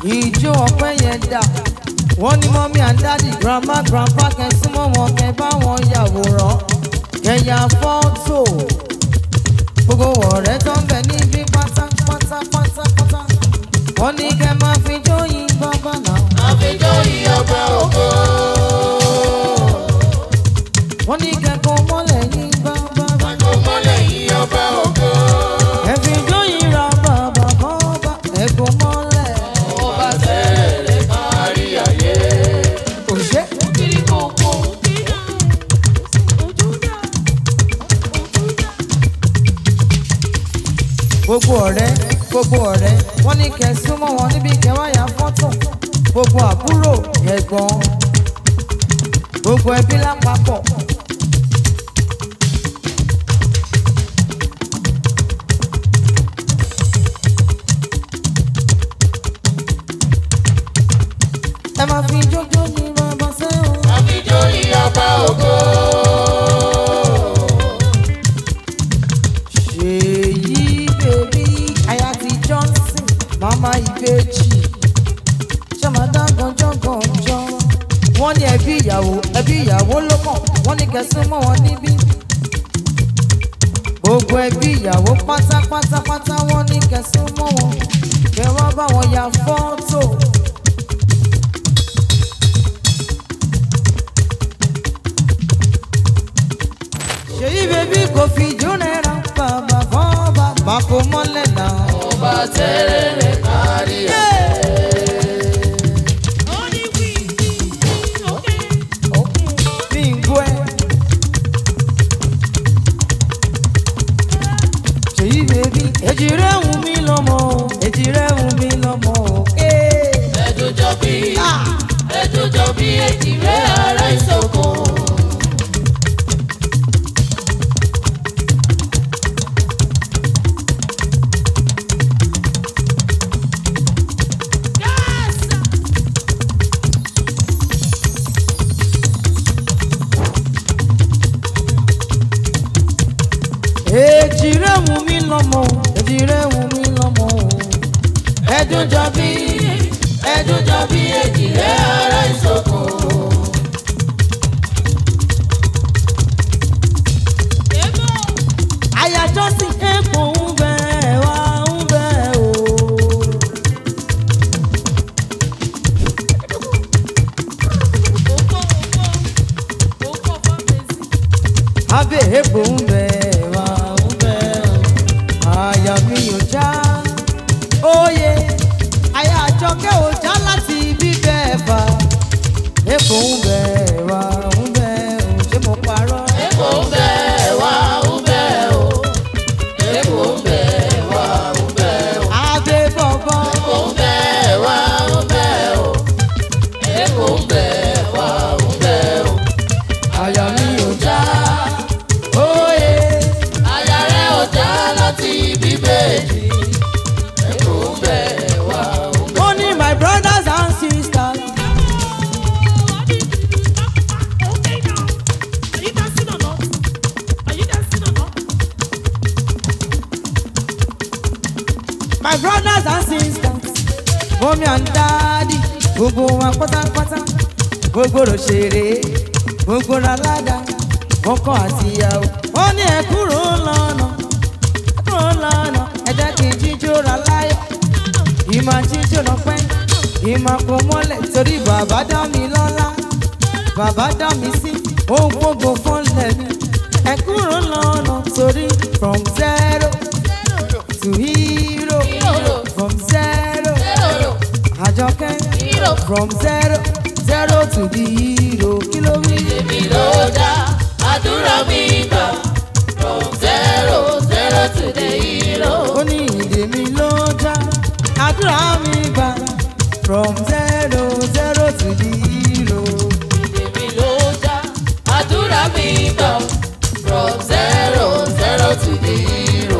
ìjó ọpẹ́ yẹn dà wọ́n ní mọ́mí and daddy grandma grandpa kẹ́ súnmọ́ wọn kẹ́ bá wọn yàwòrán kẹ́ ya fọ́tò gbogbo ọ̀rẹ́ tó ń bẹ níbí pátápátá pátápátá wọ́n ní kẹ́ máa fi jóyin bàbá náà àfijọ́ ìyọba ògo. wọ́n ní kẹ́ kó mọ́lẹ̀ yín bàbá Àgọ́ mọ́lẹ̀ ìyọba ògo. ẹ fi jóyin ra bàbá bàbá ẹ kó mọ́lẹ̀ Ọba tẹ̀lé kárí ayé. òṣè. Kiri kòkó. gbogbo ọ̀rẹ́ gbogbo ọ̀rẹ́ wọ́n ní kẹ́ súnmọ́ wọn níbi kẹwàá fọ́tò gbogbo àbúrò ẹ̀gbọ́n gbogbo ẹbí lápapọ̀. ẹ máa fi jójó ní bàbá sẹ́wọ̀n. Àfijọ́ ìyọba ògo. ṣèyí bèbí aya ti johnson mama ìbejì ṣọmọdá gànjọ́gànjọ́ wọ́n ní ẹbí ìyàwó ẹbí ìyàwó ló mọ̀ wọ́n ní kẹsàn mọ́ wọn níbí gbogbo ẹbí ìyàwó pátápátápátá wọ́n ní kẹsàn mọ́ wọn kẹ wá bá wọn ya fọ́tò. ṣèyí bèbí kò fi jónẹ́ra bàbá fọ́ bàbá kò mọ́lẹ̀ náà. Ọba tẹ̀lé kárí ayé. mi ń gbọ́ ẹ. ṣèyí bèbí èjì rẹ̀ wù mí lọ́mọ o èjì rẹ̀ wù mí lọ́mọ o. Ẹ̀dùjọ́ bí ẹ̀dùjọ́ bí èjì rẹ̀ ara ìṣòkò. èjì rẹ̀ wù mí lọ́mọ o èjì rẹ̀ wù mí lọ́mọ o. Ẹ̀dùjọ́ bí ẹ̀dùjọ́ bí èjì rẹ̀ ara ìṣòkò. àyájọ́ sí epo ń bẹ wá ń bẹ o. abẹ́ epo ń bẹ wá ń bẹ o. àyà mi ò já óye àyájọ́ kẹ́ ò já láti bíbẹ́ fà. epo ń bẹ wá ń bẹ o ṣé mo parọ́. Èkó ń bẹ wá ń bẹ o. Èkó ń bẹ wá ń bẹ o. abẹ́ bọ̀bọ̀. Èkó ń bẹ wá ń bẹ o. Èkó ń bẹ wá ń bẹ o. àyà mi ò já óye. Àyà rẹ̀ ò já láti bíbélì. Èkó ń bẹ wá ń bẹ o. Only my brothers and sisters. My brothers and sisters. Mommy and daddy. Gbogbo wa pátápátá. Gbogbo òṣèré. Gbogbo aládà. Ọkọ àti ìyàwó. Wọ́n ní ẹ kúrò lọ́nà. Ẹ kúrò lọ́nà. Ẹ jẹ́ kí n jíjó ra láyọ̀. Ìmọ̀ jíjó lọ pẹ́. Ìmọ̀ kò mọ́lẹ̀ torí bàbá dá mi lọ́lá. Bàbá dá mi sí. Ohun gbogbo fọ́nlẹ̀ mi. Ẹ kúrò lọ́nà torí from zero to hero. Hero. From zero. Zero. Àjọkẹ́. Hero. From zero zero to the hero. Kí ló wí? Èmi ló dá àdúrà mi gbà. From zero zero to the hero. Ó ní ìdè mi ló já. Àdúrà mi gbà. From zero zero to the hero. Èmi ló dá àdúrà mi gbà. From zero zero to the hero.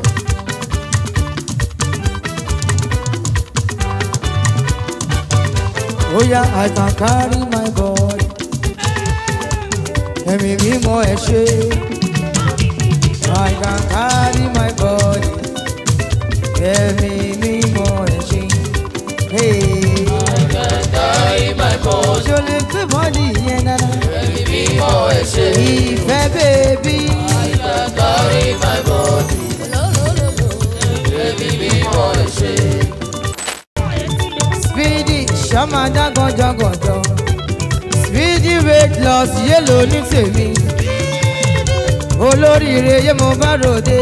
Oh yeah, I can carry my body. Ẹ̀mí mímọ́ ẹ ṣe. I can carry my body. Ẹ̀mí mímọ́ ẹ ṣe. Hey. ṣọ́mà dá gànjọ́gànjọ́ speedy weight loss yélò ní tèmi olóríire yé mo bá ròde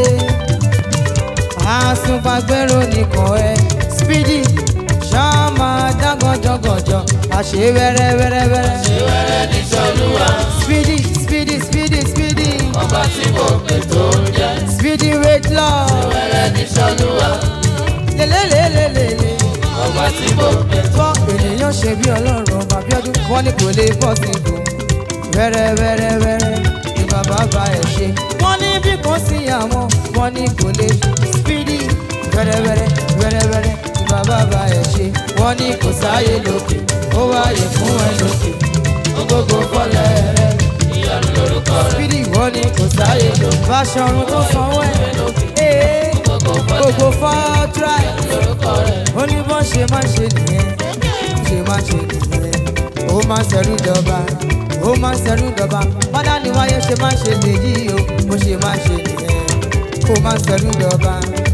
àsùnfàgbẹ́rò nìkan ẹ speedy ṣọ́mà dá gànjọ́gànjọ́ àṣẹ wẹ́rẹ́wẹ́rẹ́wẹ́rẹ́ ṣé wẹ́rẹ́ ní sọ́lúwa speedy speedy speedy speedy ọba tí mo pè tó ń jẹ́ speedy weight loss wẹ́rẹ́ ní sọ́lúwa lélẹ́lẹ́lẹ́lẹ́lẹ́. ọba tí mo pè tó gbọ́ ènìyàn ṣe bí ọlọ́run ọba bíọ́dún wọ́n ní kò lè bọ́ sí ibò wẹ́rẹ́ wẹ́rẹ́ wẹ́rẹ́ ni bàbá bá ẹ̀ ṣe. wọ́n ní bí kan sí àwọn wọ́n ní kò lè spídì wẹ́rẹ́ wẹ́rẹ́ wẹ́rẹ́ wẹ́rẹ́ ni bàbá bá ẹ̀ ṣe. wọ́n ní kò sáyé lókè ó wáyé fún ẹ lókè gbogbo fọlẹ̀ rẹ̀ ìyanu lórúkọ rẹ̀ spídì wọ́n ní kò sáyé lókè. báṣọ̀run tó sanwó ẹ̀ ee gbogbo fọlẹ̀ gbogbo fọ́ọ̀tráì lórúkọ rẹ̀ ó ní bọ́n ṣe máa ń ṣe nìyẹn ṣe máa ń ṣe nìyẹn ó máa ń ṣẹ̀rú dọba ó máa ń ṣẹ̀rú dọba bọ́dá ni wáyé ṣe máa ń ṣe lèyí o bó ṣe máa ń ṣe nìyẹn ó máa ń ṣẹ̀rú dọba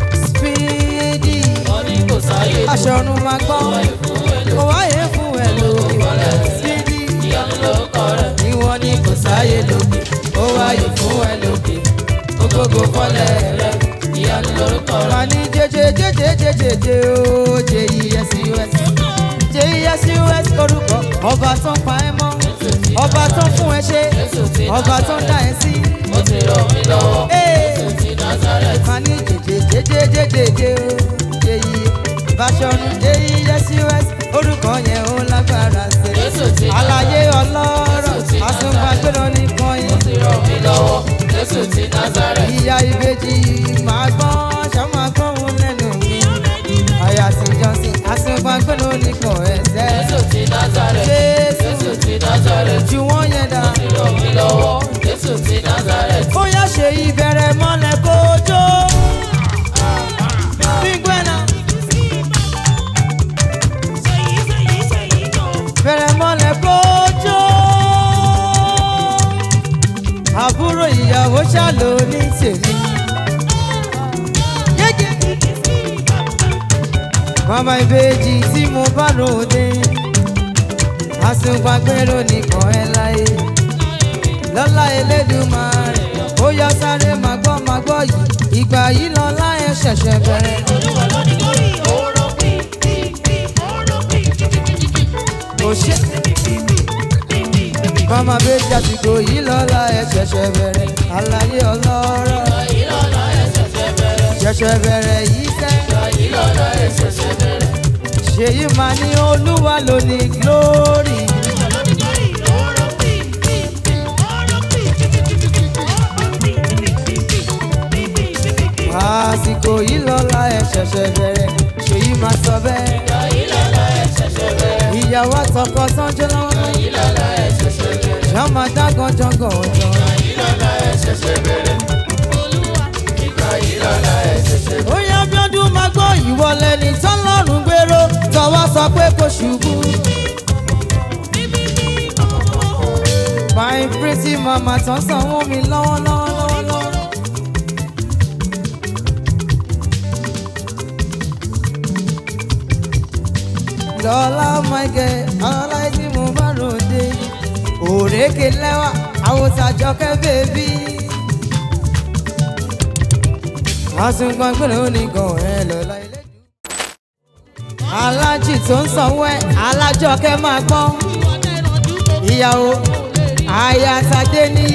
spídì wọ́n ní kò sáyé aṣọ ọ̀run máa gbọ́ kò wáyé fún ẹ lókè spídì ìyanu lórúkọ rẹ̀ ni wọ́n ní kò sáyé lókè ó wáyé fún ẹ lókè ó gbogbo fọ́lẹ̀ rẹ̀ ìyanu lórúkọ rẹ̀ wà ní jẹjẹjẹjẹjẹjẹjẹ o J-E-S-U-S J-E-S-U-S orúkọ ọba tó ń pa ẹ́ mọ́ ọba tó ń fún ẹ ṣe Jésù ti ọba tó ń dá ẹ sí. ó ti ràn mí lọ́wọ́ Ee, Jésù ti Nazareth wà ní jẹjẹjẹjẹjẹjẹ o J-E Báṣọ̀run J-E-S-U-S orúkọ yẹn ó lágbára ṣe. Jésù ti àlàyé ọlọ́rọ̀ Jésù ti àsùnfàgbẹ́rọ nìkan ó yẹn. ti ràn mí lọ́wọ́ Jésù ti Nazareth ìyá ìbejì máa gbọ́n ṣàmà gbọ́n lẹ́nu mi. àyà sí johnson àsùnfàgbẹ́rọ nìkan ẹ̀sẹ̀. Jésù ti Nazareth Jésù Jésù ti Nazareth ju wọ́n yẹn dá. ó ti ràn mí lọ́wọ́ Jésù ti Nazareth ó yá ṣe ìbẹ̀rẹ̀ mọ́lẹ̀ kó jó. gbígbẹ́nà bẹ̀rẹ̀ mọ́lẹ̀ kó jó. àbúrò ìyàwó ṣàlò ní tèmi. Gẹ́gẹ́. Màmá ìbejì tí mo bá ròde, àsùnpàgbẹ́rò nìkan ẹ láyé. Lọ́lá Elédùmarè, ó yá sáré máa gbọ́ máa gbọ́ yìí. Ìgbà yìí lọ́lá ẹ ṣẹ̀ṣẹ̀ bẹ̀rẹ̀. Kò ṣe. Màmá ìbejì àsìkò yìí lọ́lá ẹ ṣẹ̀ṣẹ̀ bẹ̀rẹ̀. Àlàyé ọlọ́rọ̀ ìlọ́lá ẹ̀ṣẹ̀ bẹ̀rẹ̀ ṣẹ̀ṣẹ̀ bẹ̀rẹ̀ yìí sẹ́. ìlọ́lá ẹ̀ṣẹ̀ bẹ̀rẹ̀ ṣèyí máa ní olúwa ló ní glory. àsìkò yìí lọ́la ẹ̀ ṣẹ̀ṣẹ̀ bẹ̀rẹ̀ ṣèyí máa sọ bẹ́ẹ̀. ìlọ́lá ẹ̀ṣẹ̀ bẹ̀rẹ̀ ìyàwó àtọkọ sánjọ́ lọ́wọ́ ìlọ́lá ẹ̀ṣẹ̀ bẹ̀rẹ̀ ṣá máa dá gànjọ́gàn ọ̀jọ́. ìlọ́lá ẹ̀ṣẹ̀ bẹ̀rẹ̀ ìgbà ìlọ́lá ẹ̀ṣẹ̀ bẹ̀rẹ̀. ó yá bíọ́dún máa gbọ́ ìwọlẹ̀ ní tọ́lọ́run gbèrò tọwọ́ sọ pé kò ṣubú. my pretty mama tán sanwó mi lọ́wọ́lọ́wọ́ lọ́wọ́lọ́wọ́. lọ́lá michael aláìsí mo bá ròde òrékè lẹ́wà àwòsàjọkẹ́ bèbí. àsùnpàgbọ́n onígan ẹ̀ lọ́la ilé. alájì tó ń sanwó ẹ̀ alájọkẹ́ máa gbọ́n ìyàwó àyàtàdé níyì.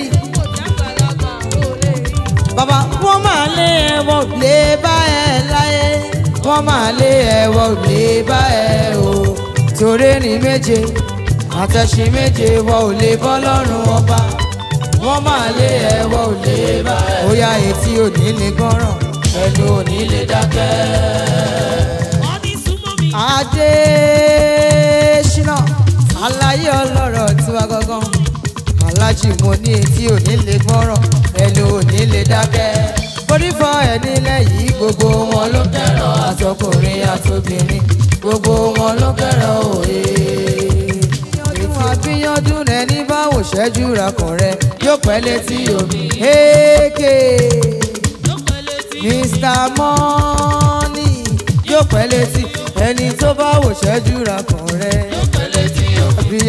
bàbá wọ́n máa lé ẹ̀wọ̀n lé bá ẹ láyé wọ́n máa lé ẹ̀wọ̀n lé bá ẹ o torí ní méje àtẹ̀sí méje wọ́n ò lè bọ́ lọ́rùn ọba wọ́n máa lé ẹ̀wọ̀n ò lè bá ẹ ó yá etí òní lè gbọ́ràn ẹnu òní lè dákẹ́. adésínà aláyé ọlọ́rọ̀ tiwa gangan alájì mo ní etí òní lè gbọ́ràn ẹnu òní lè dákẹ́ forífọ ẹ nílẹ̀ yìí gbogbo wọn ló kẹ́ràn àtọkùnrin àtobìnrin gbogbo wọn ló kẹ́ràn òye. ètò àbíyàndún rẹ ní báwo ṣẹ́jú rakàn rẹ yóò pẹ́ létí omi. èké mr money yóò pẹ́ létí ẹni tó bá wò ṣẹ́jú rakàn rẹ.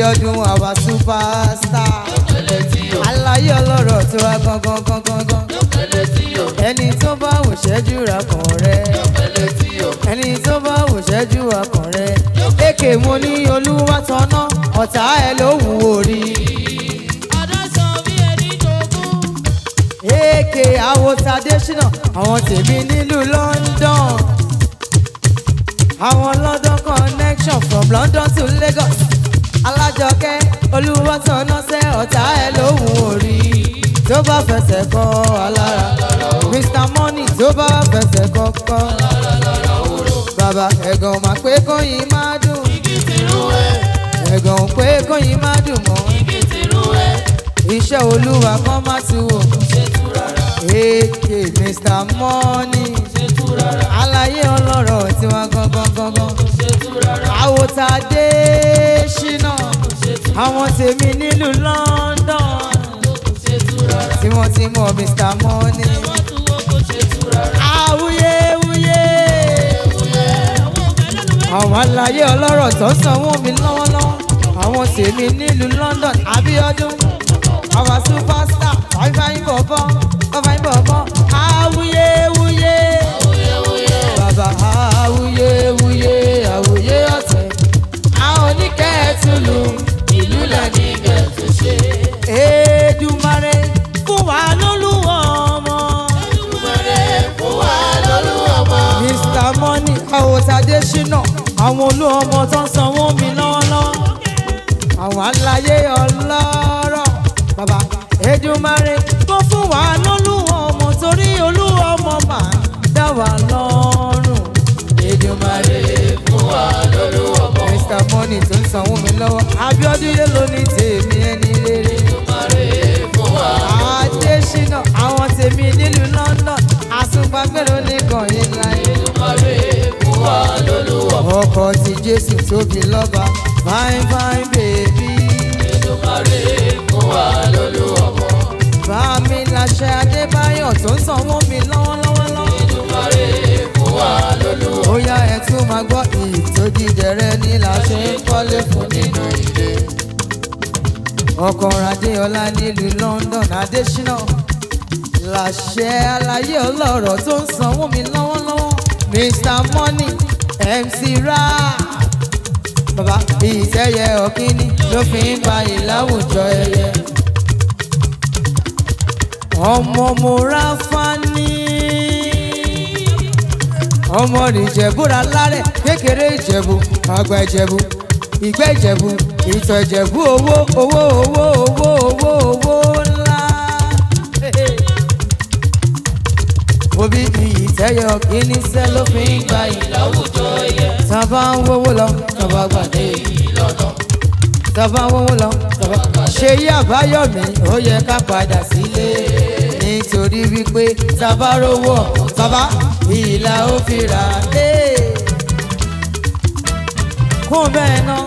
Abíọ́dún àwa superstar aláyé ọlọ́rọ̀ tó wá gangan gangan gan ẹni tó bá wò ṣẹ́jú ra kàn rẹ ẹni tó bá wò ṣẹ́jú ra kàn rẹ èké mo ní olúwa tọ́nà ọ̀tá ẹ ló wù orí èké àwòtadéṣínà àwọn tèmi nílùú London àwọn London connection from London to Lagos alájọkẹ́ olúwa tọ́nà sẹ́ ọ̀tá ẹ ló wù orí tó bá fẹsẹ̀ kọ́ alára Mr Money tó bá fẹsẹ̀ kọ́ kọ́ bàbá ẹ̀gàn mà pé kóyin má dùn ẹ̀gàn pé kóyin má dùn mọ́ iṣẹ́ olúwa kan má tu wò èké Mr Money aláyé ọlọ́rọ̀ tiwa gangan gangan àwòtadé ṣínà àwọn tèmi nílùú London tí wọ́n ti mọ̀ Mr Money awuyewuye àwọn aláyé ọlọ́rọ̀ tó ń sanwó mi lọ́wọ́lọ́wọ́ àwọn tèmi nílùú London Abíọ́dún àwọn superstar fáifáin bọ̀bọ̀ fáifáin bọ̀bọ̀ awuyewuye bàbá awuyewuye awuye ọ̀tẹ̀ àwọn oníkẹ́ẹ̀tùlù ìlú lẹ́ni Èdùmàrè fún wa lólúwọ̀ ọmọ. Mr Money àwòtadé ṣínà àwọn olú ọmọ tó ń sanwó mi lọ́wọ́lọ́wọ́ àwọn aláyé ọlọ́rọ̀ bàbá Èdùmàrè kó fún wa lólúwọ̀ ọmọ torí olúwa ọmọ máa dá wa lọ́rùn Èdùmàrè Mr Money tó ń sanwó mi lọ́wọ́ Abíọ́dún yé ló ní tèmi ẹni rere Adésínà àwọn tèmi nílùú London àsùnpàgbẹ́rẹ́ oníkan yìí láyé ọkọ̀ tí Jésù tóbi lọ́ba fine fine baby. bá mi láṣẹ Adébáyọ̀ tó ń sanwó mi lọ́wọ́lọ́wọ́ lọ́wọ́. ó yá ẹ tún máa gbọ́ ìtòjídẹrẹ ní láṣẹ ń kọ́lé fún nínú ilé. ọkọ̀ Adéọlá nílùú London Adésínà láṣẹ aláyé ọlọ́rọ̀ tó ń sanwó mi lọ́wọ́lọ́wọ́ Mr Money MC Ra bàbá ìtẹ́yẹ ọ̀kíní ló fi ń ba ìláwùjọ ẹyẹ. ọmọ mo ra fani ọmọ ìjẹ̀búra lárẹ̀ kékeré ìjẹ̀bú àgbà ìjẹ̀bú ìgbẹ́ ìjẹ̀bú ìtọ̀ ìjẹ̀bú owó owó owó owó owó owó ńlá. Obi ìtẹ́yẹ ọ̀kíní sẹ́ ló fi ń gba ìláwùjọ ẹyẹ. Tábà ń wówó lọ, tábà gbàdé yìí lọ́nà. Tábà ń wówó lọ, tábà ṣe yí àbáyọ̀mí, ó yẹ ká padà sílé. Nítorí wípé tábà rówó ọ̀hún, tábà ìlà ó fi rà dé. Kún bẹ́ẹ̀ náà.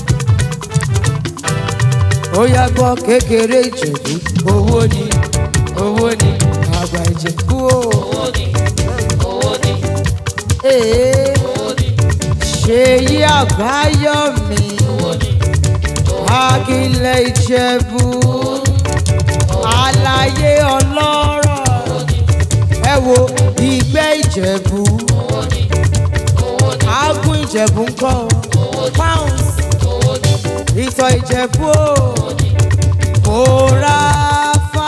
Ó yá gbọ́ kékeré ìjẹ̀bú, owó ni, owó ni, àgbà ìjẹ̀bú o. Ee ṣèyí àbáyọ̀mí akílẹ̀ ìjẹ̀bú aláyé ọlọ́rọ̀ ẹ wo ìgbẹ́ ìjẹ̀bú agún ìjẹ̀bú ńkọ́ pounds ìtọ̀ ìjẹ̀bú o òòrà fa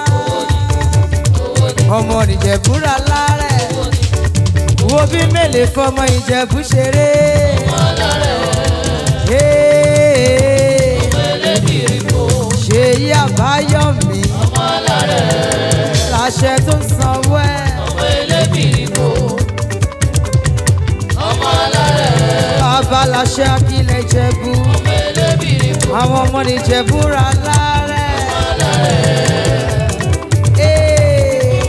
ọmọ ìjẹ̀bú ra lárẹ̀ wo bí mélèé fọmọ ìjẹ̀bú ṣeré. Hey, ṣèyí àbáyọ̀mí láṣẹ tó ń sanwó ẹ̀. bàbá láṣẹ akílẹ̀ ìjẹ̀bú àwọn ọmọ ìjẹ̀bú ra lárẹ̀. Hey.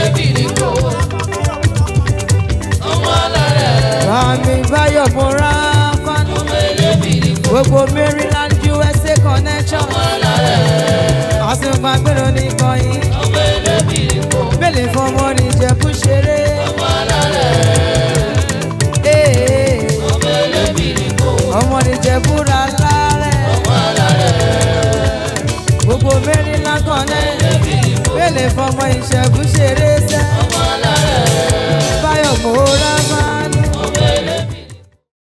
Bàmí Báyọ̀ Bọ́lá Fánú. Gbogbo Maryland USA connection. Àsìkò àgbèrò ní ìkànnì. Bẹ́ẹ̀lì fún ọmọ ní Ìjẹ̀bú ṣeré. Ee, Ọmọ ní Ìjẹ̀bú ra lárẹ̀. ìṣẹ́gun